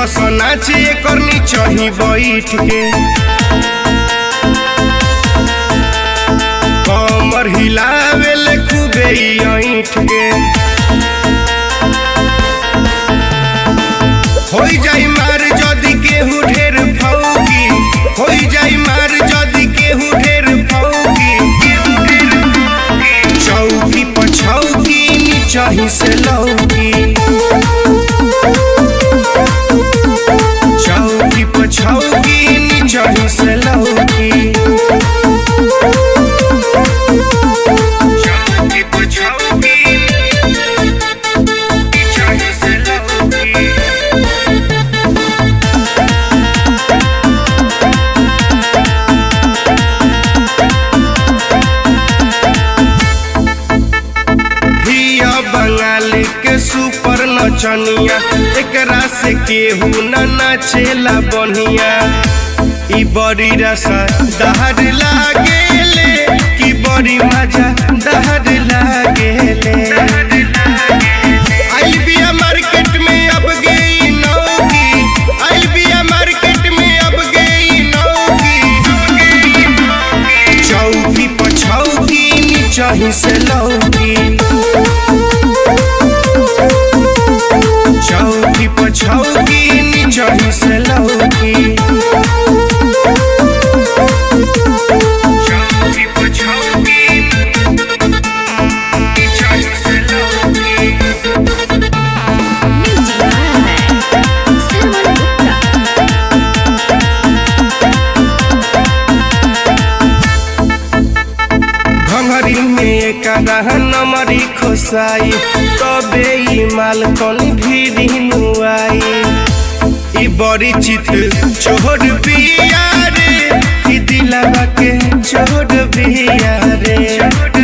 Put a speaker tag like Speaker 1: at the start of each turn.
Speaker 1: देखस नाच एकर नीचही बैठ के कमर हिलावे ले खूबे ई ऐठ के होई जाई मार जदी केहू ढेर फौकी होई जाई मार जदी केहू ढेर फौकी चौकी पछौकी नीचही से लौकी चौकी पछौकी नीचही से लौकी चौकी पछौकी नीचही से लौकी हिया बंगाल के सुपर नचनिया एकरा से केहू न नाचेला बनिया ई बड़ी रसा दहर लागेले कि बड़ी मजा दहर लागेले आई बिया मार्केट में अब गई नौकी आई बिया मार्केट में अब गई नौकी चौकी पछौकी नीचही से लौकी चौकी पछौकी नीचही से लौकी चौकी पछौकी नीचही से लौकी
Speaker 2: Music by Sarwan Gupta.
Speaker 1: घंघरी में एक नमरी खोसाई तबे ई माल कनी भीड़ी नुआई ई बड़ी चित चोर बिया रे ई दिलवा के चोर बिया रे